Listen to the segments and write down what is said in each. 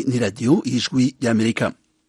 ni radiyo y'ijwi ry'amerika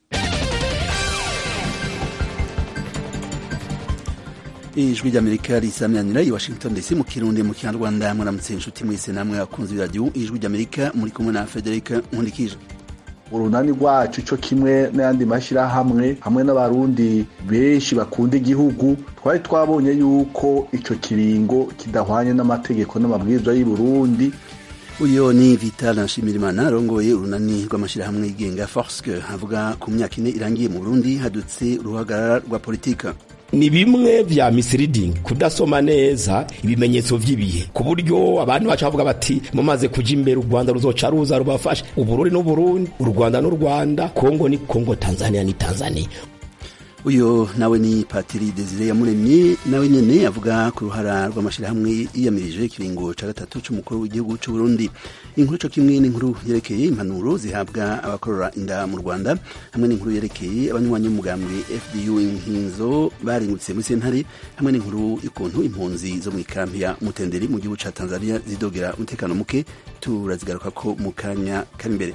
ijwi ry'amerika risamyanira i washington dc mu kirundi mu kinyarwanda mwaramutse inshuti mwese namwe akunze iradiyo ijwi ry'amerika muri kumwe na frederic nkundikije urunani rwacu cyo kimwe n'ayandi mashyirahamwe hamwe n'abarundi benshi bakunda igihugu twari twabonye yuko icyo kiringo kidahwanye n'amategeko n'amabwiriza y'i Burundi uyo ni vital nshimirimana arongoye urunani rw'amashyirahamwe yigenga forske avuga ku myaka ine irangiye mu burundi hadutse uruhagarara rwa politika ni bimwe vya misleading kudasoma neza ibimenyetso vy'ibihe ku buryo abantu baca bavuga bati mumaze kuja imbere u Rwanda ruzoca ruza rubafasha uburundi n'uburundi u Rwanda n'u Rwanda Kongo ni Kongo Tanzania ni Tanzania uyo nawe ni patiri desire yamuremye nawe nyene avuga ku ruhara rw'amashirahamwe yiyamirije ikiringo ca gatatu c'umukuru w'igihugu c'u Burundi inkuru co kimwe n'inkuru yerekeye impanuro zihabwa abakorora inda mu Rwanda hamwe n'inkuru yerekeye abanywanyi b'umugambwe FDU inkinzo baringutse muri sentare hamwe n'inkuru y'ukuntu impunzi zo mu ikampi ya Mutenderi mu gihugu ca Tanzania zidogera umutekano muke turazigaruka ko mu kanya kari imbere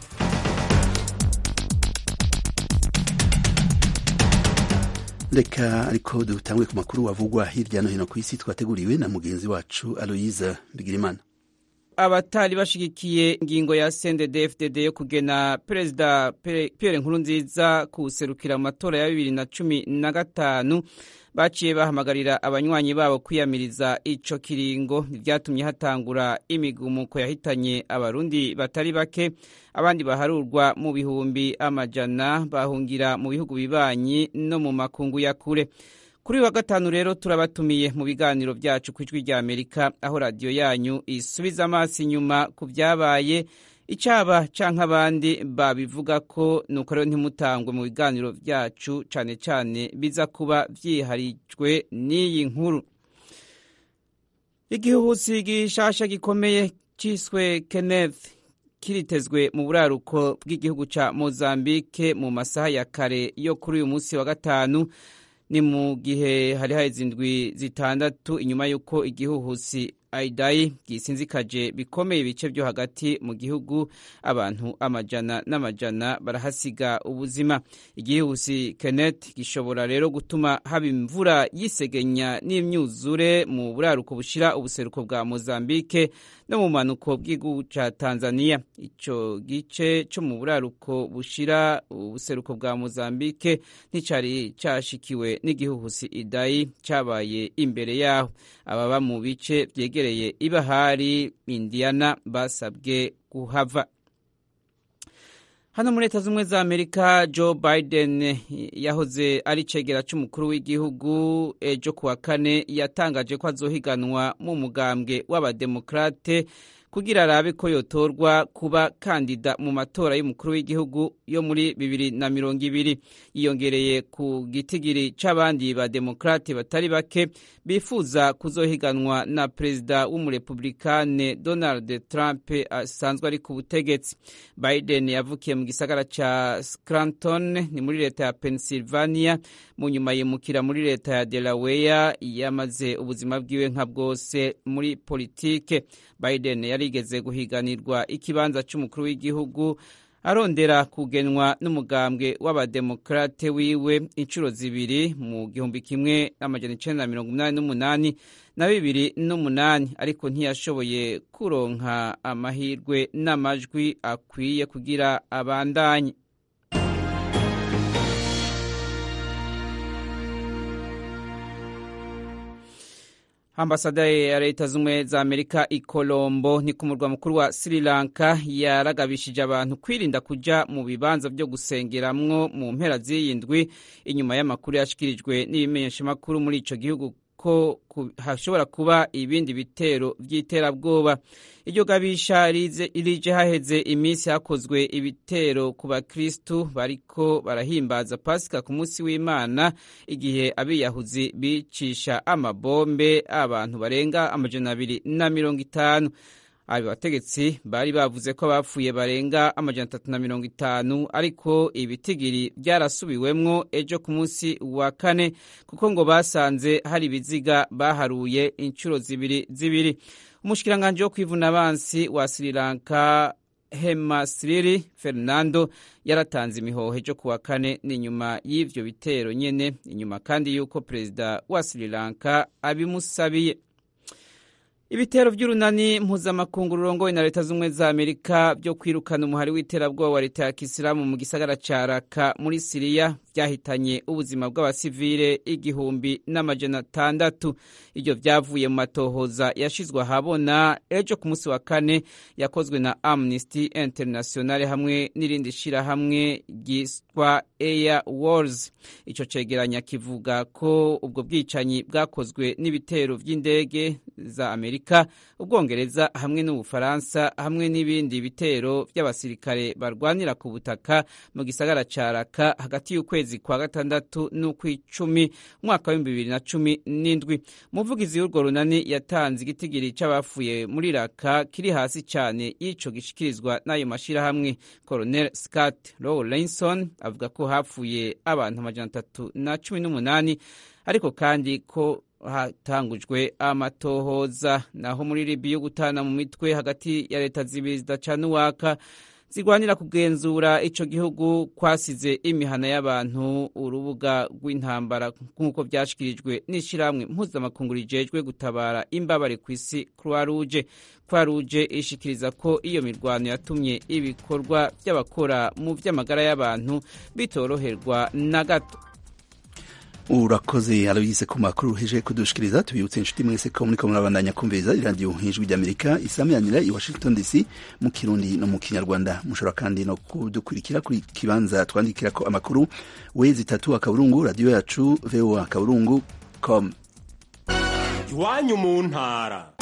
reka ariko dutangwe ku makuru avugwa hirya no hino ku isi twateguriwe na mugenzi wacu aloyiza bigirimana abatari bashigikiye ingingo ya CNDD-FDD yo kugena perezida Pierre Nkurunziza kuserukira mu matora ya bibiri na cumi na gatanu baciye bahamagarira abanywanyi babo kwiyamiriza ico kiringo ryatumye hatangura imigumuko yahitanye abarundi batari bake abandi baharurwa mu bihumbi amajana bahungira mu bihugu bibanyi no mu makungu ya kure kuri wa gatanu rero turabatumiye mu biganiro byacu ku ijwi rya amerika aho radiyo yanyu isubiza amaso inyuma ku byabaye icaba canke abandi babivuga ko nuko rero ntimutangwe mu biganiro byacu cane cane biza kuba vyiharijwe n'iyi nkuru igihuhusi gishasha gikomeye ciswe kenneth kiritezwe mu buraruko bw'igihugu ca mozambike mu masaha ya kare yo kuri uyu munsi wa gatanu ni mu gihe hari haheze indwi zitandatu inyuma y'uko igihuhusi aidayi gisinzikaje bikomeye ibice byo hagati mu gihugu abantu amajana n'amajana barahasiga ubuzima igihuhusi Kenneth gishobora rero gutuma haba imvura yisegenya n'imyuzure mu buraruko bushira ubuseruko bwa Mozambique no mu manuko bw'igihugu ca Tanzania ico gice cyo mu buraruko bushira ubuseruko bwa Mozambique nticari cashikiwe n'igihuhusi Idai cabaye imbere yaho ababa mu bice vyege yegereye ibahari Indiana basabwe kuhava hano muri leta z'ubumwe za amerika joe biden yahoze ari cegera c'umukuru w'igihugu ejo kuwa kane yatangaje ko azohiganwa mu mugambwe w'abademokrate kugira arabe ko yotorwa kuba kandida mu matora y'umukuru w'igihugu yo muri bibiri na mirongo ibiri yiyongereye ku gitigiri c'abandi bademokrate batari bake bifuza kuzohiganwa na perezida w'umurepublikane donald trump asanzwe ari ku butegetsi biden yavukiye mu gisagara ca scranton ni muri leta ya pennsylvania mu nyuma yimukira muri leta ya delaware yamaze ubuzima bwiwe nka bwose muri politike biden yarigeze guhiganirwa ikibanza c'umukuru w'igihugu arondera kugenwa n'umugambwe w'abademokrate wiwe inshuro zibiri mu gihumbi kimwe n'amajana icenda na mirongo umunani n'umunani na bibiri n'umunani ariko ntiyashoboye kuronka amahirwe n'amajwi akwiye kugira abandanye ambasada ya leta z'ubumwe za amerika i colombo ni ku murwa mukuru wa sri lanka yaragabishije abantu kwirinda kuja mu bibanza vyo gusengeramwo mu mpera z'iyi ndwi inyuma y'amakuru yashikirijwe n'ibimenyeshamakuru muri ico gihugu ko hashobora kuba ibindi bitero vy'iterabwoba iryo gabisha rije haheze iminsi hakozwe ibitero ku bakristu bariko barahimbaza pasika ku munsi w'imana igihe abiyahuzi bicisha amabombe abantu barenga amajana abiri na mirongo itanu abo bategetsi bari bavuze ko bapfuye barenga amajana atatu na mirongo itanu ariko ibitigiri byarasubiwemwo ejo ku munsi wa kane kuko ngo basanze hari ibiziga baharuye inshuro zibiri zibiri umushikiranganji wo kwivuna abansi wa Sri Lanka hemasiriri fernando yaratanze imihoho ejo kuwa kane ni nyuma y'ivyo bitero nyene inyuma kandi y'uko perezida wa sri lanka abimusabiye ibitero by'urunani mpuzamakungu rurongowe na leta z'ubumwe za amerika byo kwirukana umuhari w'iterabwoba wa leta ya kisilamu mu gisagara ca raka muri siriya byahitanye ubuzima bw'abasivile igihumbi n'amajana atandatu ibyo byavuye mu matohoza yashizwe ahabona ejo ku munsi wa kane yakozwe na amnesty international hamwe n'irindi shirahamwe ryitwa air wars ico cegeranya kivuga ko ubwo bwicanyi bwakozwe n'ibitero vy'indege za amerika ubwongereza hamwe n'ubufaransa hamwe n'ibindi bitero by'abasirikare barwanira ku butaka mu gisagara ca raka hagati y'ukwezi kwa gatandatu n'ukw'icumi umwaka w'ibihumbi bibiri na cumi n'indwi umuvugizi w'urwo runani yatanze igitigiri c'abapfuye muri raka kiri hasi cane y'ico gishikirizwa n'ayo mashirahamwe colonel scott lawrenson avuga ko hapfuye abantu amajana atatu na cumi n'umunani ariko kandi ko hatangujwe amatohoza naho muri libiya gutana mu mitwe hagati ya leta zibiri zidacana uwaka zirwanira kugenzura ico gihugu kwasize imihana y'abantu urubuga rw'intambara nk'uko vyashikirijwe n'ishirahamwe mpuzamakungu rijejwe gutabara imbabare kw'isi croix rouge croix rouge ishikiriza ko iyo mirwano yatumye ibikorwa vy'abakora mu vy'amagara y'abantu bitoroherwa na gato urakoze aloyise ku makuru uheje kudushikiriza tubibutse inshuti mwese ko muriko murabandanya kumviriza iradiyo ijwi ry'amerika isameranira i washington dc mu kirundi no mu kinyarwanda mushobora kandi no kudukurikira kuri kibanza twandikirako amakuru wezi itatu akaburungu radiyo yacu voa akaburungu com iwanyu mu ntara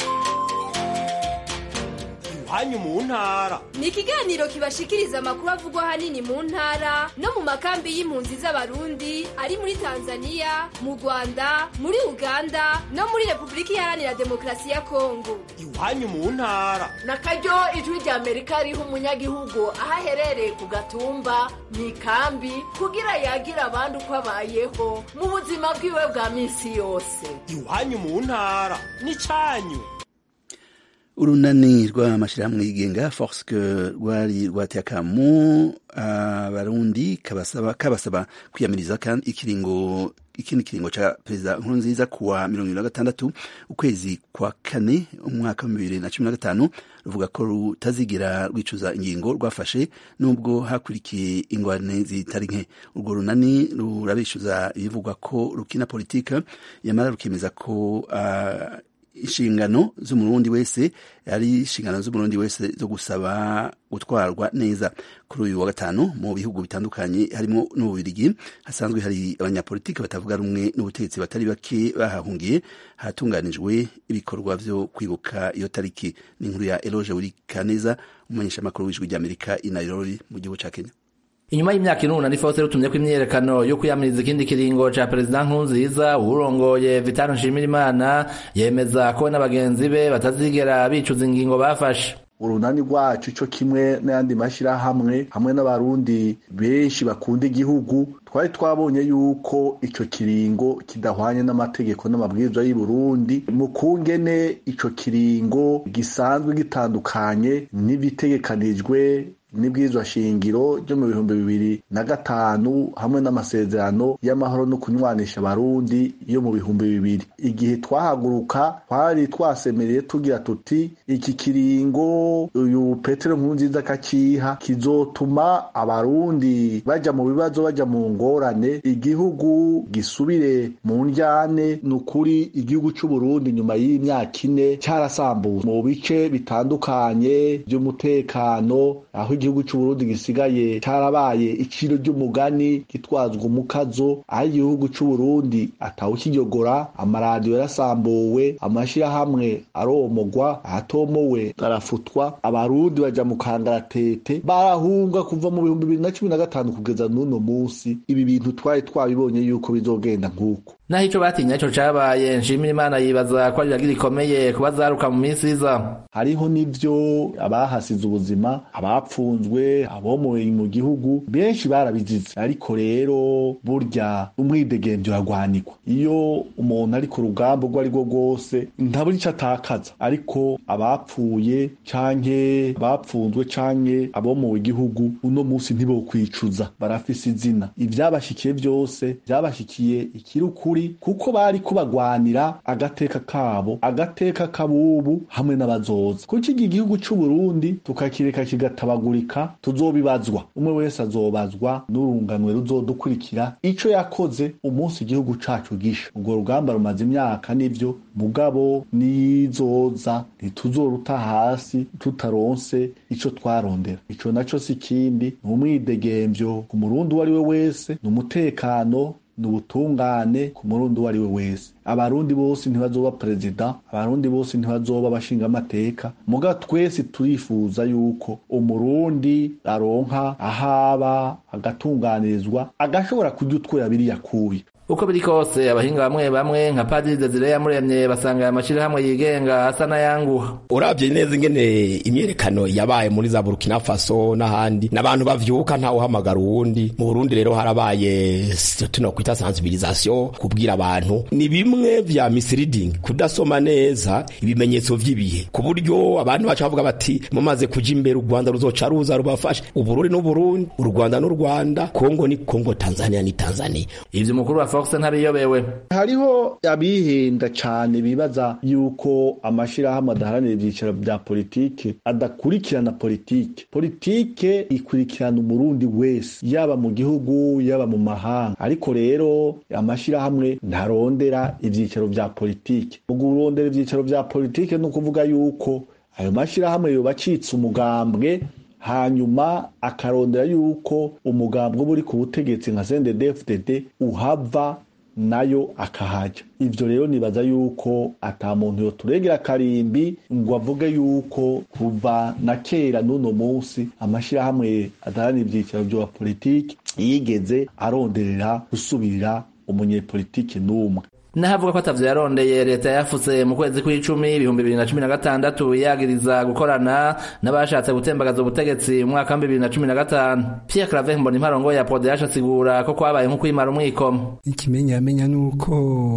iwanyu mu ntara ni ikiganiro kibashikiriza amakuru avugwa ahanini mu ntara no mu makambi y'impunzi z'abarundi ari muri tanzania mu rwanda muri uganda no muri repubulika iharanira demokarasi ya kongo iwanyu mu ntara na karyo ijwi rya amerika riha umunyagihugu aho aherereye ku gatumba mu ikambi kugira yagire abandi uko abayeho mu buzima bwiwe bwa minsi yose iwanyu mu ntara ni cyanyu urunani rw'amashyirahamwe yigenga forske rwari rwateye akamu abarundi kabasaba kabasaba kwiyamiriza kandi ikiringo ikindi kiringo ca perezida nkurunziza kuwa mirongo ibiri na gatandatu ukwezi kwa kane umwaka wa bibiri na cumi na gatanu ruvuga ko rutazigira rwicuza ingingo rwafashe nubwo hakurikiye ingwane zitari nke urwo runani rurabishyuza ibivugwa ko rukina politika yamara rukemeza ko uh, inshingano z'umurundi wese ari inshingano z'umurundi wese zo gusaba gutwarwa neza kuri uyu wa gatanu mu bihugu bitandukanye harimo n'ububirigi hasanzwe hari abanyapolitiki batavuga rumwe n'ubutegetsi batari bake bahahungiye hatunganijwe ibikorwa vyo kwibuka iyo tariki ni inkuru ya eloge wurikaneza umumenyeshamakuru w'ijwi ry'amerika i nairobi mu gihugu ca kenya inyuma y'imyaka inuna nifose rutumye ko imyiyerekano yo kwiyamiriza ikindi kiringo ca perezida nkurunziza uwurongoye vitano nshimirimana yemeza ko n'abagenzi be batazigera bicuza ingingo bafashe urunani rwacu cyo kimwe n'ayandi mashyirahamwe hamwe n'abarundi benshi bakunda igihugu twari twabonye yuko icyo kiringo kidahwanye n'amategeko n'amabwiriza y'i Burundi mu kungene icyo kiringo gisanzwe gitandukanye n'ibitegekanijwe n'ibwirizwa shingiro ryo mu bihumbi bibiri na gatanu hamwe n'amasezerano y'amahoro no kunywanisha abarundi yo mu bihumbi bibiri igihe twahaguruka twari twasemereye tugira tuti iki kiringo uyu petero nkurunziza akakiha kizotuma abarundi baja mu bibazo baja mu ngorane igihugu gisubire mu njyane ni ukuri igihugu c'uburundi nyuma y'imyaka ine cyarasambuwe mu bice bitandukanye by'umutekano aho igihugu c'uburundi gisigaye carabaye iciro ry'umugani gitwazwa umukazo aho igihugu c'uburundi atawukiyogora amaradiyo yarasambuwe amashirahamwe aromogwa ahatomowe arafutwa abarundi baja mu kangaratete barahunga kuva mu bihumbi bibiri na cumi na gatanu kugeza n'uno munsi ibi bintu twari twabibonye yuko bizogenda nk'uko naho ico batinya ico cabaye nshimira imana yibaza ko ari iragira ikomeye kuba zaruka mu minsi iza hariho n'ivyo abahasize ubuzima abapfunzwe abomoye mu gihugu benshi barabizize ariko rero burya umwidegemvyo uragwanikwa iyo umuntu ari ku rugamba urwo ari rwo rwose ntabura ico atakaza ariko abapfuye canke abapfunzwe canke abomowe igihugu uno munsi ntibokwicuza barafise izina ivyabashikiye vyose vyabashikiye ikiri ukuri kuko bari kubagwanira agateka kabo agateka kabubu hamwe n'abazoza kuko iki gihugu c'uburundi tukakireka kigatabagurika tuzobibazwa umwe wese azobazwa n'urunganwe ruzodukurikira ico yakoze umunsi igihugu cacu gisha urwo rugamba rumaze imyaka nivyo mugabo nizoza ntituzoruta hasi tutaronse ico twarondera ico naco si ikindi ni umwidegemvyo ku murundi uwo ari we wese ni umutekano ni ubutungane ku murundi uwo ari we wese abarundi bose ntibazoba perezida abarundi bose ntibazoba abashingamateka muga twese turifuza yuko umurundi aronka ahaba agatunganirizwa agashobora kurya utwo yabiri yakuye uko biri kose abahinga bamwe bamwe nka padiri desire yamuremye basanga aya mashirahamwe yigenga asa n'ayanguha urabye neza ingene imyerekano yabaye muri za burkina faso n'ahandi n'abantu bavyuka ntawe uhamagara uwundi mu burundi rero harabaye tuno kwita sensibilisation kubwira abantu ni bimwe vya misleading kudasoma neza ibimenyetso vy'ibihe ku buryo abantu baca bavuga bati mumaze kuja imbere u rwanda ruzoca ruza rubafashe uburundi n'uburundi u rwanda n'u rwanda kongo ni kongo tanzania ni tanzania ivyo umukuru wa fox ntabiyobewe hariho abihenda cane bibaza yuko amashirahamwe adaharanira ivyicaro vya politike adakurikirana politike politike ikurikirana umurundi wese yaba mu gihugu yaba mu mahanga ariko rero amashirahamwe ntarondera ivyicaro vya politike mu kurondera ivyicaro vya politike ni ukuvuga yuko ayo mashirahamwe yoba acitse umugambwe hanyuma akarondera yuko umugambwe uba uri ku butegetsi nka CNDD-FDD uhava nayo akahaja ivyo rero nibaza yuko ata muntu yoturegera karimbi ngo avuge yuko kuva na kera n'uno munsi amashirahamwe adaharanira ivyicaro vya politiki yigeze aronderera gusubirira umunyepolitiki n'umwe nahavuga ko atavyo yarondeye leta yafutse mu kwezi kw'icumi ibihumbi bibiri na cumi na gatandatu yagiriza gukorana n'abashatse gutembagaza ubutegetsi mu mwaka wa bibiri na cumi na gatanu pierre clave mbona imparongo ya podeyasha asigura ko kwabaye nko kwimara umwikomo ikimenyamenya nuko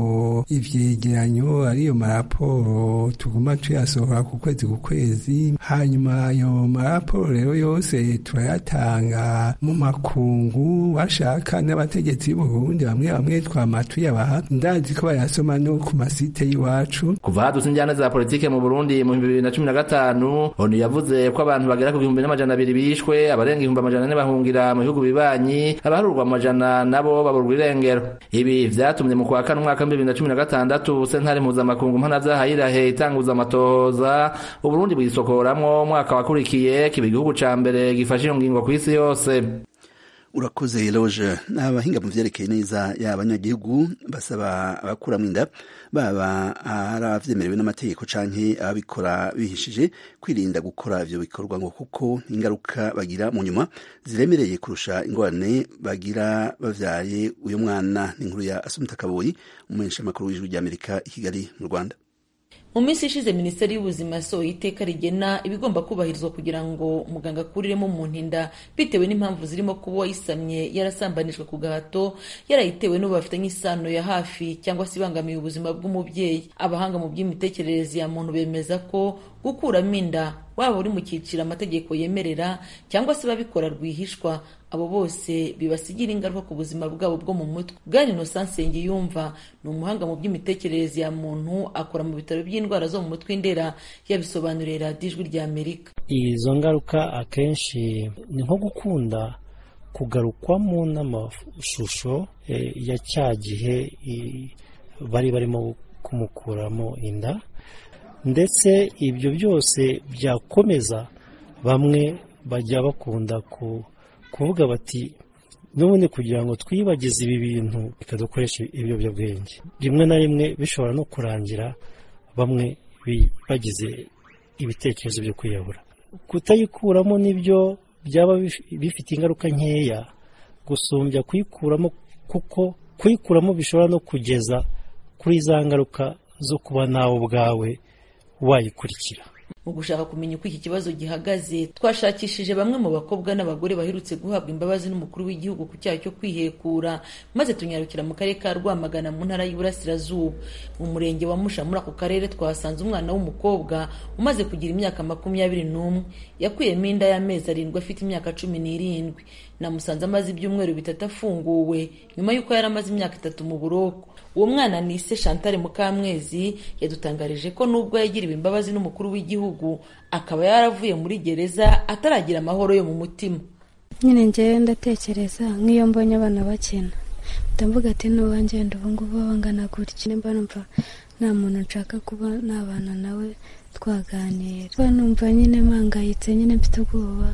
ivyegeranyo ariyo maraporo tuguma tuyasohora ku kwezi ku kwezi hanyuma ayo maraporo rero yose turayatanga mu makungu bashaka n'abategetsi b'uburundi bamwe bamwe twama tuyabaha ndazi ko bayasoma no ku masite y'iwacu kuva hadutse injyana za politike mu burundi mu bibiri na cumi na gatanu onu yavuze ko abantu bagera ku gihumbi n'amajana abiri bishwe abarenga ibihumbi amajana ane bahungira mu bihugu bibanyi abaharurwa amajana nabo baburwa irengero ibi vyatumye mu kwa kane umwaka w'ibibiri na cumi na gatandatu sentare mpuzamakungu mpanavyaha yirahe itanguza amatohoza uburundi bwisokoramwo umwaka wakurikiye kiba igihugu ca mbere gifashe iyo ngingo kw'isi yose urakoze loje abahinga mu vyerekeye neza y'abanyagihugu basaba abakuramwo inda baba ari abavyemerewe n'amategeko canke ababikora bihishije kwirinda gukora ivyo bikorwa ngo kuko ingaruka bagira mu nyuma ziremereye kurusha ingorane bagira bavyaye uyo mwana n'inkuru ya Asumta Kaboyi umumenyeshamakuru w'ijwi ry'Amerika i Kigali mu Rwanda mu minsi ishize minisiteri y'ubuzima yasohoye iteka rigena ibigomba kubahirizwa kugira ngo umuganga akuriremo umuntu inda bitewe n'impamvu zirimo kuba uwayisamye yarasambanijwe ku gahato yarayitewe n'ubu bafitanye isano ya hafi cyangwa se ibangamiye ubuzima bw'umubyeyi abahanga mu by'imitekerereze ya muntu bemeza ko gukuramo inda waba uri mu cyiciro amategeko yemerera cyangwa se babikora rwihishwa abo bose bibasigira ingaruka ku buzima bwabo bwo mu mutwe bwana innocent nsengiyumva ni umuhanga mu by'imitekerereze ya muntu akora mu bitaro by'indwara zo mu mutwe indera yabisobanuriye radiyo ijwi rya amerika izo ngaruka akenshi ni nko gukunda kugarukwamo n'amashusho ya cya gihe bari barimo kumukuramo inda ndetse ibyo byose byakomeza bamwe bajya bakunda kuvuga bati n'ubundi kugira ngo twibagize ibi bintu reka dukoreshe ibiyobyabwenge rimwe na rimwe bishobora no kurangira bamwe bagize ibitekerezo byo kwiyahura kutayikuramo nibyo byaba bifite ingaruka nkeya gusumbya kuyikuramo kuko kuyikuramo bishobora no kugeza kuri za ngaruka zo kuba nawe ubwawe wayikurikira mu gushaka kumenya uko iki kibazo gihagaze twashakishije bamwe mu bakobwa n'abagore baherutse guhabwa imbabazi n'umukuru w'igihugu ku cyaha cyo kwihekura maze tunyarukira mu karere ka rwamagana mu ntara y'uburasirazuba mu murenge wa musha muri ako karere twahasanze umwana w'umukobwa umaze kugira imyaka makumyabiri n'umwe yakuyemo inda y'amezi arindwi afite imyaka cumi n'irindwi namusanze amaze ibyumweru bitatu afunguwe nyuma y'uko yari amaze imyaka itatu mu buroko uwo mwana ni se chantal mukamwezi yadutangarije ko nubwo yagiriwe imbabazi n'umukuru w'igihugu akaba yaravuye muri gereza ataragira amahoro yo mu mutima nyine ngewe ndatekereza nk'iyo mbonye abana bakina ndavuga ati n'uwanjye wenda ubu ngubu bangana gutya nimba numva nta muntu nshaka kuba nabana nawe twaganira numva nyine mpangayitse nyine mfite ubwoba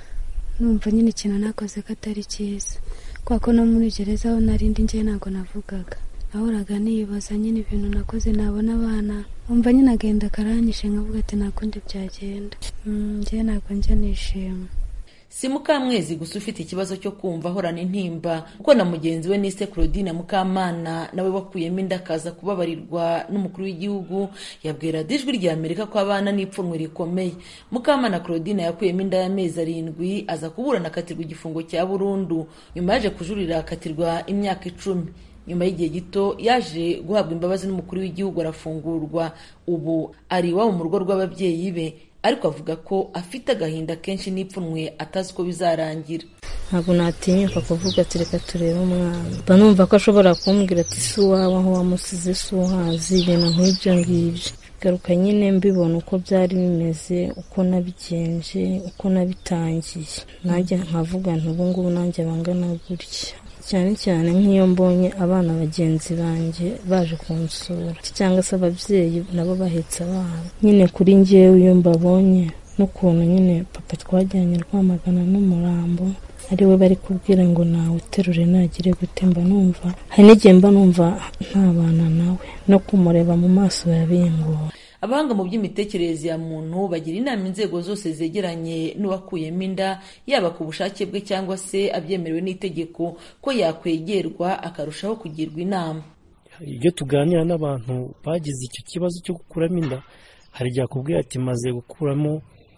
numva nyine ikintu nakoze ko atari cyiza kubera ko no muri gereza aho narindi ngewe ntabwo navugaga nahoraga nibaza nyine ibintu nakoze nabona abana umva nyine agenda akaranyishe nkavuga ati nta kundi byagenda ngewe ntabwo njya nishima si mukamwezi gusa ufite ikibazo cyo kumva ahorana intimba kuko na mugenzi we nise claudine mukamana nawe wakuyemo inda akaza kubabarirwa n'umukuru w'igihugu yabwira ijwi rya amerika ko abana n'ipfunwe rikomeye mukamana claudine yakuyemo inda y'amezi arindwi aza kuburana akatirwa igifungo cya burundu nyuma yaje kujurira akatirwa imyaka icumi nyuma y'igihe gito yaje guhabwa imbabazi n'umukuru w'igihugu arafungurwa ubu ari iwabo mu rugo rw'ababyeyi be ariko avuga ko afite agahinda kenshi n'ipfunwe atazi uko bizarangira ntabwo natinyuka kuvuga ati reka turebe umwana mba numva ko ashobora kumbwira ati si uwawe aho wamusize si uhazi ibintu nk'ibyo ngibyo garuka nyine mbibona uko byari bimeze uko nabigenje uko nabitangiye nanjye nkavuga nti ubu ngubu nanjye bangana gutya cyane cyane nk'iyo mbonye abana bagenzi banjye baje kunsura cyangwa se ababyeyi nabo bahetse abana nyine kuri ngewe iyo mbabonye n'ukuntu nyine papa twajyanye rwamagana n'umurambo ari we bari kubwira ngo nawe uterure nagire gute mba numva hari n'igihe mba numva ntabana nawe no kumureba mu maso yabingora abahanga mu by'imitekerereze ya muntu bagira inama inzego zose zegeranye n'uwakuyemo inda yaba ku bushake bwe cyangwa se abyemerewe n'itegeko ko yakwegerwa akarushaho kugirwa inama iyo tuganira n'abantu bagize icyo kibazo cyo gukuramo inda hari igihe akubwira ati maze gukuramo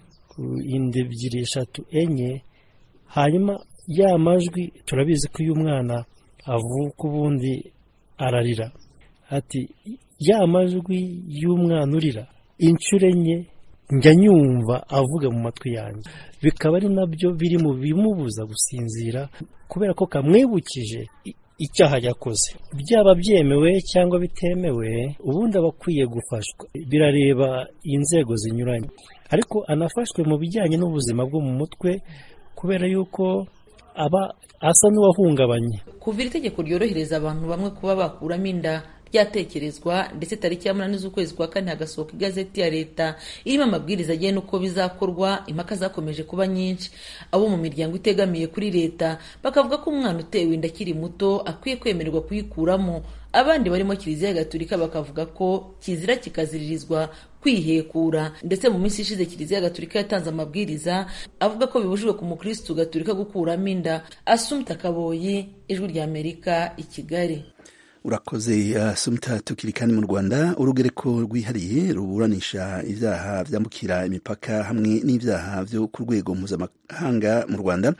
inda ebyiri eshatu enye hanyuma ya majwi turabizi ko iyo umwana avuka ubundi ararira ati ya majwi y'umwana urira inshuro enye njya nyumva avuga mu matwi yanjye bikaba ari nabyo biri mu bimubuza gusinzira kubera ko kamwibukije icyaha yakoze byaba byemewe cyangwa bitemewe ubundi aba akwiye gufashwa birareba inzego zinyuranye ariko anafashwe mu bijyanye n'ubuzima bwo mu mutwe kubera yuko aba asa n'uwahungabanye kuva iri tegeko ryorohereza abantu bamwe kuba bakuramo inda ryatekerezwa ndetse tariki ya munani z'ukwezi kwa kane hagasohoka igazeti ya leta irimo amabwiriza agena uko bizakorwa impaka zakomeje kuba nyinshi abo mu miryango itegamiye kuri leta bakavuga ko umwana utewe inda akiri muto akwiye kwemererwa kuyikuramo abandi barimo kiliziya gatolika bakavuga ko kizira kikaziririzwa kwihekura ndetse mu minsi ishize kiliziya gatolika yatanze amabwiriza avuga ko bibujijwe ku mukirisitu gatolika gukuramo inda asumta kaboyi ijwi rya amerika i kigali urakoze asumta tukiri kandi mu rwanda urugereko rwihariye ruburanisha ibyaha byambukira imipaka hamwe n'ibyaha byo ku rwego mpuzamahanga mu rwanda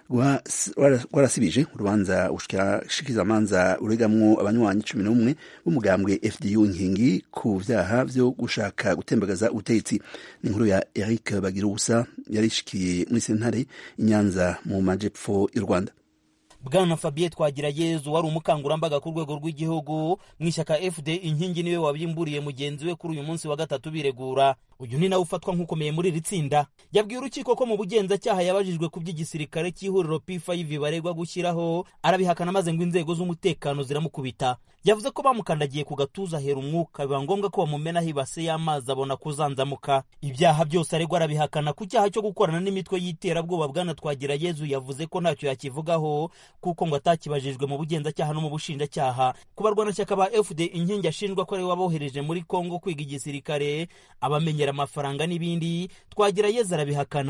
rwarasibije urubanza ubushikirizamanza uregamwo abanywanyi cumi n'umwe b'umugambwe fdu inkingi ku byaha byo gushaka gutembagaza ubutegetsi ni inkuru ya eric bagirubusa yarishikiye muri sentare i nyanza mu majepfo y'u rwanda bwana fabien twagirayezu wari umukangurambaga ku rwego rw'igihugu mu ishyaka fd inkingi niwe wabyimburiye mugenzi we kuri uyu munsi wa gatatu biregura uyu ni nawe ufatwa nk'ukomeye muri iri tsinda yabwiye urukiko ko mu bugenzacyaha yabajijwe ku by'igisirikare cy'ihuriro p5 baregwa gushyiraho arabihakana maze ngo inzego z'umutekano ziramukubita yavuze ko bamukandagiye ku gatuza ahera umwuka biba ngombwa ko bamumenaho ibase y'amazi abona kuzanzamuka ibyaha byose aregwa arabihakana ku cyaha cyo gukorana n'imitwe y'iterabwoba bwana twagirayezu yavuze ko ntacyo yakivugaho kuko ngo atakibajijwe mu bugenzacyaha no mu bushinjacyaha ku barwanashyaka ba fd inkingi ashinjwa ko ari we wabohereje muri kongo kwiga igisirikare abamenyera amafaranga n'ibindi twagira yeza arabihakana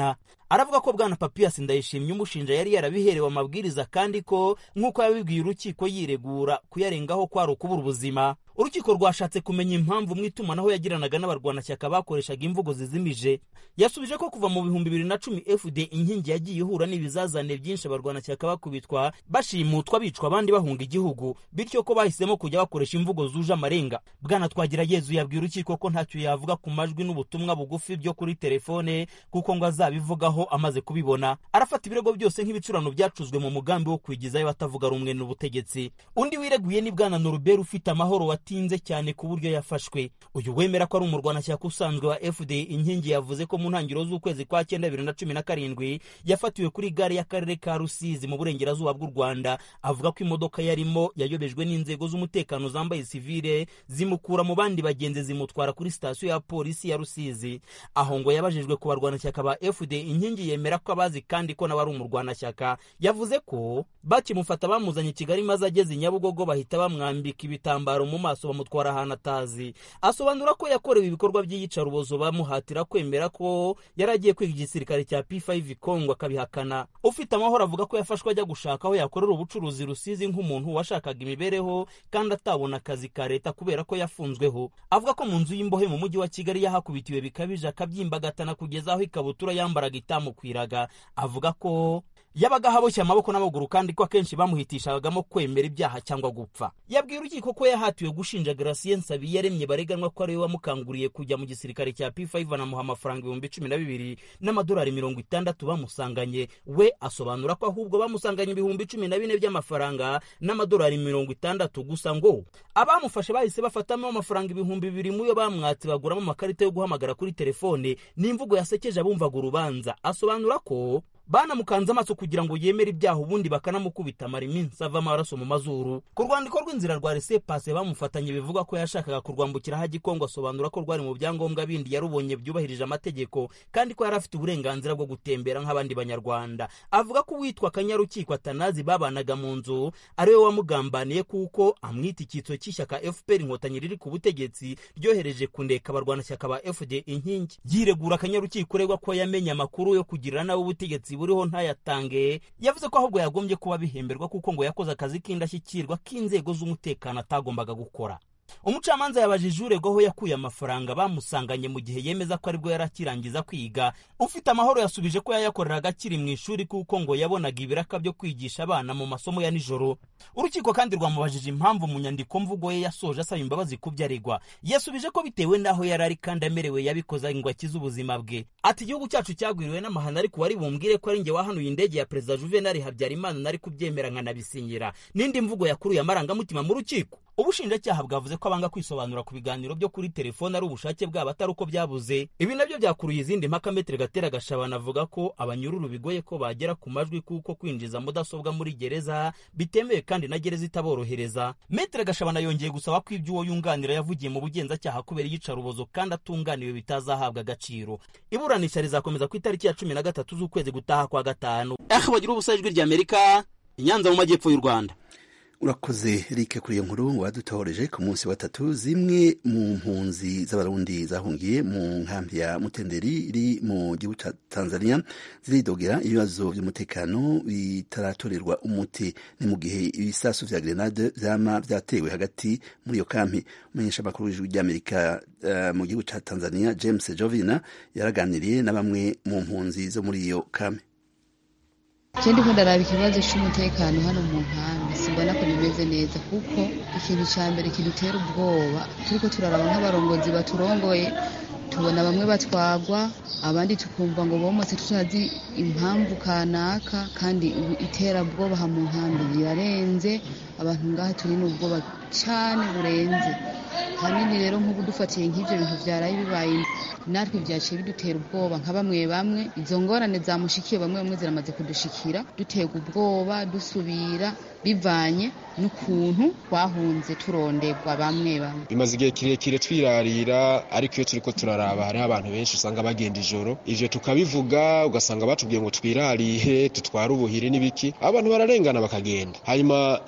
aravuga ko bwana papiyasi ndayishimye umushinja yari yarabiherewe amabwiriza kandi ko nk'uko yabibwiye urukiko yiregura kuyarengaho kwari ukubura ubuzima urukiko rwashatse kumenya impamvu mu itumanaho yagiranaga n'abarwanashyaka bakoreshaga imvugo zizimije yasubije ko kuva mu bihumbi bibiri na cumi fd inkingi yagiye ihura n'ibizazane byinshi abarwanashyaka bakubitwa bashimutwa bicwa abandi bahunga igihugu bityo ko bahisemo kujya bakoresha imvugo zuje amarenga bwana twagira yezu yabwiye urukiko ko ntacyo yavuga ku majwi n'ubutumwa bugufi byo kuri telefone kuko ngo azabivugaho amaze kubibona arafata ibirego byose nk'ibicurano byacuzwe mu mugambi wo kwigizayo batavuga rumwe n'ubutegetsi undi wireguye ni bwana norubert ufite amahoro watinze cyane ku buryo yafashwe uyu wemera ko ari umurwanashyaka usanzwe wa fd inkingi yavuze ko mu ntangiriro z'ukwezi kwa cyenda bibiri na cumi na karindwi yafatiwe kuri gare y'akarere ka rusizi mu burengerazuba bw'u rwanda avuga ko imodoka yarimo yayobejwe n'inzego z'umutekano zambaye sivile zimukura mu bandi bagenzi zimutwara kuri sitasiyo ya polisi ya rusizi aho ngo yabajijwe ku barwanashyaka ba fd inkingi yemera ko abazi kandi ko nawe ari umurwanashyaka yavuze ko bakimufata bamuzanye i kigali maze ageze i nyabugogo bahita bamwambika ibitambaro mu maso bamutwara ahantu atazi asobanura ko yakorewe ibikorwa by'iyicarubozo bamuhatira kwemera ko yari agiye kwiga igisirikare cya p5 kongo akabihakana ufite amahoro avuga ko yafashwe ajya gushaka aho yakorera ubucuruzi rusizi nk'umuntu washakaga imibereho kandi atabona akazi ka leta kubera ko yafunzweho avuga ko mu nzu y'imbohe mu mujyi wa kigali yahakubitiwe bikabije akabyimbagatana kugeza aho ikabutura yambaraga itamukwiraga avuga ko yabaga haboshye amaboko n'amaguru kandi ko akenshi bamuhitishagamo kwemera ibyaha cyangwa gupfa yabwiye urukiko ko yahatiwe gushinja Gratien Nsabiyaremye bareganwa ko ariwe wamukanguriye kujya mu gisirikare cya P5 anamuha amafaranga ibihumbi cumi na bibiri n'amadolari mirongo itandatu bamusanganye we asobanura ko ahubwo bamusanganye ibihumbi cumi na bine by'amafaranga n'amadolari mirongo itandatu gusa ngo abamufashe bahise bafatamo amafaranga ibihumbi bibiri mu yo bamwatse baguramo amakarita yo guhamagara kuri telefone n'imvugo yasekeje abumvaga urubanza asobanura ko banamukanze amaso kugira ngo yemere ibyaha ubundi bakanamukubita amara iminsi ava amaraso mu mazuru ku rwandiko rw'inzira rwa resepase bamufatanye bivuga ko yashakaga kurwambukiraho agikongo asobanura ko rwari mu byangombwa bindi yarubonye byubahirije amategeko kandi ko yari afite uburenganzira bwo gutembera nk'abandi banyarwanda avuga ko uwitwa kanyarukiko atanazi babanaga mu nzu ariwe wamugambaniye kuko amwita icyitso cy'ishyaka fpr inkotanyi riri ku butegetsi ryohereje kundeka abarwanashyaka ba fd inkingi yiregura akanyarukiko uregwa ko yamenye amakuru yo kugirira nawe ubutegetsi buriho ntayatange yavuze ko ahubwo yagombye kuba bihemberwa kuko ngo yakoze akazi k'indashyikirwa k'inzego z'umutekano atagombaga gukora umucamanza yabajije uregwaho yakuye amafaranga bamusanganye mu gihe yemeza ko aribwo yari akirangiza kwiga ufite amahoro yasubije ko yayakoreraga akiri mu ishuri kuko ngo yabonaga ibiraka byo kwigisha abana mu masomo ya nijoro urukiko kandi rwamubajije impamvu mu nyandiko mvugo ye yasoje asaba imbabazi ku byo aregwa yasubije ko bitewe n'aho yari ari kandi amerewe yabikoze ngo akize ubuzima bwe ati igihugu cyacu cyagwiriwe n'amahano ariko wari bumbwire ko ari njye wahanuye indege ya perezida juvenal habyarimana nari kubyemera nkanabisinyira n'indi mvugo yakuruye amarangamutima mu rukiko ubushinjacyaha bwavuze ko abanga kwisobanura ku biganiro byo kuri telefone ari ubushake bwabo atari uko byabuze ibi nabyo byakuruye izindi mpaka metere gatera gashabana avuga ko abanyururu bigoye ko bagera ku majwi kuko kwinjiza mudasobwa muri gereza bitemewe kandi na gereza itaborohereza metere gashabana yongeye gusaba ko ibyo uwo yunganira yavugiye mu bugenzacyaha kubera iyicarubozo kandi atunganiwe bitazahabwa agaciro iburanisha rizakomeza ku itariki ya cumi na gatatu z'ukwezi gutaha kwa gatanu aho bagira ubusa ijwi ry'amerika inyanza mu majyepfo y'u rwanda urakoze rike kuri iyo nkuru wadutohoreje ku munsi wa tatu zimwe mu mpunzi z'abarundi zahungiye mu nkambi ya mutenderi iri mu gihugu cya tanzania ziridogera ibibazo by'umutekano bitaratorerwa umuti ni mu gihe ibisasu vya grenade vyama vyatewe hagati muri iyo kampi umumenyesha amakuru w'ijwi ry'amerika uh, mu gihugu cya tanzania james jovina yaraganiriye na bamwe mu mpunzi zo muri iyo kampi je ndiko ndaraba ikibazo c'umutekano hano mu nkambi simbona ko bimeze neza kuko ikintu ca mbere kidutera ubwoba turiko turaraba nk'abarongozi baturongoye tubona bamwe batwagwa abandi tukumva ngo bomotse tutazi impamvu kanaka kandi iterabwoba ha mu nkambi birarenze abantu ngaha turi n'ubwoba cane burenze hanini rero nk'ubu dufatiye nk'ivyo bintu vyaraye bibaye natwe vyaciye bidutera ubwoba nka bamwe bamwe izo ngorane zamushikiye bamwe bamwe ziramaze kudushikira duterwa ubwoba dusubira bivanye n'ukuntu twahunze turonderwa bamwe bamwe bimaze igihe kirekire twirarira ariko iyo turiko turaraba hariho abantu benshi usanga bagenda ijoro ivyo tukabivuga ugasanga batubwiye ngo twirarihe tutware ubuhiri n'ibiki abantu bararengana bakagenda hanyuma ivyo bikaca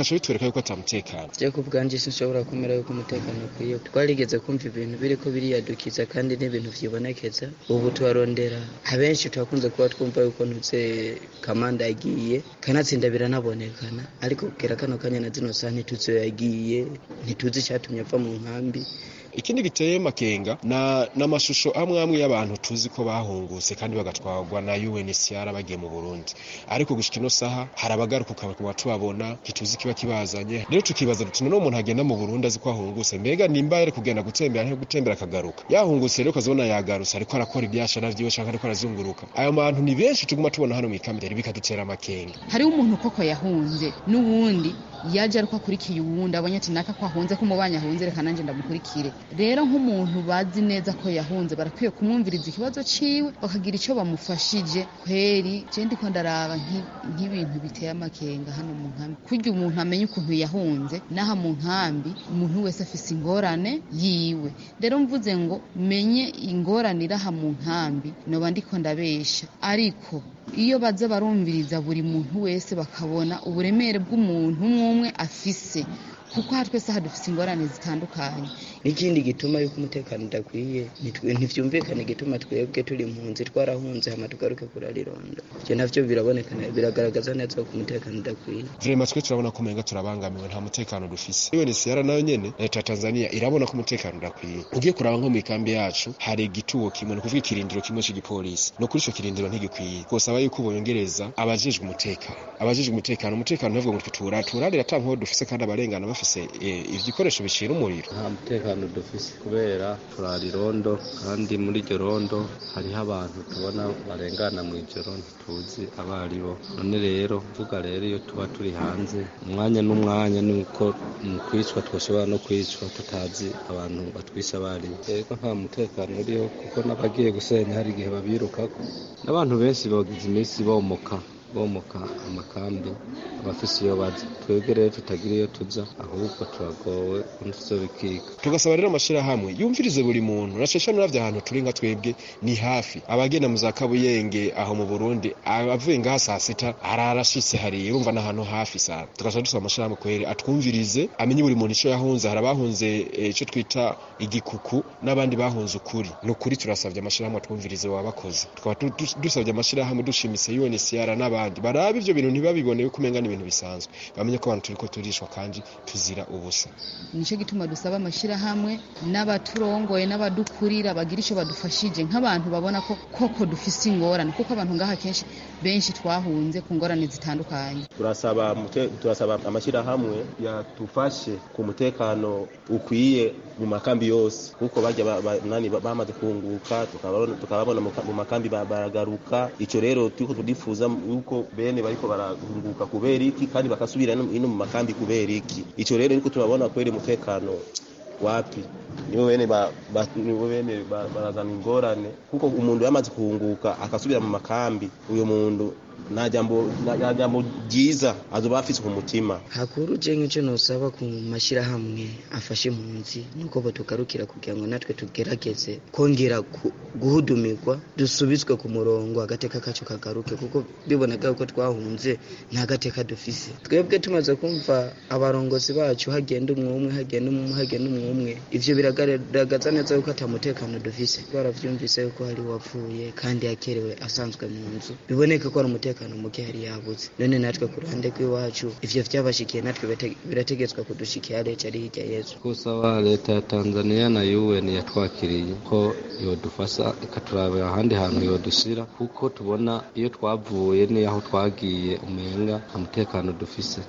bigaca bitwereka yuko atamutekano je ku bwanje sinshobora kumera yuko umutekano ukwiye twarigeze kumva ibintu biriko biriyadukiza kandi n'ibintu vyibonekeza ubu tubarondera abenshi turakunze kuba twumva yuko ntuze kamanda yagiye kanatsinda biranabonekana ariko kugera kano kanya na zino saha ntituzi iyo yagiye ntituzi icatumye ava mu nkambi ikindi giteye makenga na n'amashusho amwe amwe y'abantu tuzi ko bahungutse kandi bagatwarwa na UNHCR bagiye mu Burundi ariko gushika ino saha hari abagaruka ukaba tubabona ntituzi kiba kibazanye rero tukibaza tuti none umuntu agenda mu Burundi azi ko ahungutse mbega nimba yari kugenda gutembera nko gutembera akagaruka yahungutse rero ukazibona yagarutse ariko arakora ibyashara vyiwe canke ariko arazunguruka ayo bantu ni benshi tuguma tubona hano mu ikambi rero bikadutera amakenga hariho umuntu koko yahunze n'uwundi yaje ariko akurikiye uwundi abonye ati naka ko ahunze ko umubanye ahunze reka nanjye ndamukurikire rero nk'umuntu bazi neza ko yahunze barakwiye kumwumviriza ikibazo ciwe bakagira icyo bamufashije kweri je ndiko ndaraba nk'ibintu biteye amakenga hano mu nkambi kurya umuntu amenye ukuntu yahunze n'aha mu nkambi umuntu wese afise ingorane yiwe rero mvuze ngo menye ingorane iraha mu nkambi noba ndiko ndabesha ariko iyo baza barumviriza buri muntu wese bakabona uburemere bw'umuntu umwe umwe afise kuko aha twese aha dufite ingorane zitandukanye n'ikindi gituma yuko umutekano udakwiye ntibyumvikane igituma twebwe turi impunzi twarahunze hama tugaruke kurarironda ibyo navyo birabonekana biragaragaza neza ko umutekano udakwiye vrema twe turabona ko umenga turabangamiwe nta mutekano dufise UNHCR nayo nyene leta ya Tanzania irabona ko umutekano udakwiye ugiye kuraba nko mu ikambi yacu hari igituwo kimwe ni kuvuga ikirindiro kimwe c'igipolisi no kuri ico kirindiro ntigikwiye kosaba yuko bongereza abajejwe umutekano abajejwe umutekano umutekano ntavuga ngo tutura turarira atankaho dufise kandi abarengana bafise ibikoresho bicira umuriro nta mutekano dufise kubera turarirondo kandi muri iryo rondo hariho abantu tubona barengana mu ijoro ntituzi abo ari bo none rero vuga rero iyo tuba turi hanze umwanya n'umwanya ni uko mu kwicwa twashobora no kwicwa tutazi abantu batwisha abo ari bo rero nta mutekano uriho kuko n'abagiye gusenya hari igihe babirukako n'abantu benshi bagize iminsi bomoka bomoka amakambi abafise iyo baza twebwe rero tutagira iyo tuza ahubwo turagowe ntituzobikika tugasaba rero amashirahamwe yumvirize buri muntu nashesha nuravye ahantu turi nka twebwe ni hafi abagenda mu za kabuyenge aho mu burundi avuye ngaha saa sita ararashitse hariya urumva n'ahantu hafi sana tugasaba dusaba amashirahamwe kweri atwumvirize amenye buri muntu ico yahunze hari abahunze ico twita igikuku n'abandi bahunze ukuri ni ukuri turasavye amashirahamwe atwumvirize wabakoze tukaba dusavye amashirahamwe dushimise UNHCR n'abandi barabe ivyo bintu ntibabibone yuko umenga n'ibintu bisanzwe bamenye ko abantu turiko turishwa kandi tuzira ubusa nico gituma dusaba amashirahamwe n'abaturongoye n'abadukurira bagira ico badufashije nk'abantu babona ko koko dufise ingorane kuko abantu ngaha kenshi benshi twahunze ku ngorane zitandukanye turasaba turasaba amashirahamwe yatufashe ku mutekano ukwiye mu makambi yose kuko bajya nani bamaze kunguka tukababona mu makambi baragaruka ico rero turiko tudifuza yuko bene bariko barahunguka kubera iki kandi bakasubira ino mu makambi kubera iki ico rero niko turabona kweri umutekano wapi nibo bene nibo bene barazana ingorane kuko umuntu yamaze kuhunguka akasubira mu makambi uyo muntu nta jambo nta jambo ryiza azoba afise ku mutima hakuru je nk'ico nosaba ku mashirahamwe afashe impunzi nuko botugarukira kugira ngo natwe tugerageze kongera guhudumirwa dusubizwe ku murongo agateka kacu kagaruke kuko bibonaga ko twahunze nta gateka dufise twebwe tumaze kumva abarongozi bacu hagenda umwumwe hagenda umwe hagenda umwumwe ivyo biragaragaza neza yuko ata mutekano dufise baravyumvise yuko hari wapfuye kandi yakerewe asanzwe mu nzu biboneka ko ari umutekano umutekano muke hari yabuze none natwe ku ruhande rw'iwacu ivyo vyabashikiye natwe birategetswe kudushikira leta ari hirya yezu kusaba leta ya tanzania na un yatwakiriye ko yodufasha ikaturabira ahandi hantu yodushira kuko tubona iyo twavuye n'aho twagiye umenga nta mutekano dufise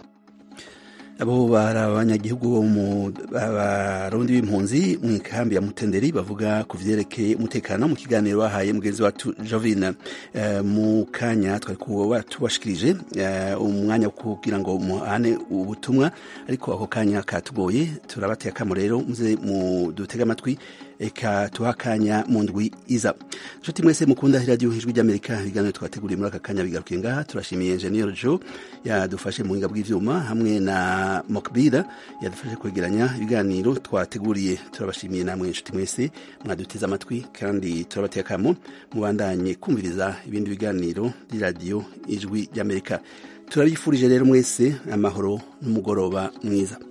abo bari abanyagihugu bo mu barundi b'impunzi mu ikambi ya mutenderi bavuga ku vyerekeye umutekano mu kiganiro bahaye mugenzi wacu jovine uh, mu kanya twari kuba tubashikirije uh, umwanya wo kugira ngo muhane ubutumwa ariko ako kanya katugoye turabateye akamo rero muze mu dutega amatwi eka tuhakanya mu ndwi iza nshuti mwese mukunda radiyo ijwi ry'amerika ibiganiro twateguriye muri aka kanya bigarukiye ngaha turashimiye enjeniyeri jo yadufashe mu buhinga bw'ivyuma hamwe na mokbira yadufashe kwegeranya ibiganiro twateguriye turabashimiye namwe inshuti mwese mwaduteze amatwi kandi turabateye akamo mubandanye kumviriza ibindi biganiro by'iradiyo ijwi ry'amerika turabifurije rero mwese amahoro n'umugoroba mwiza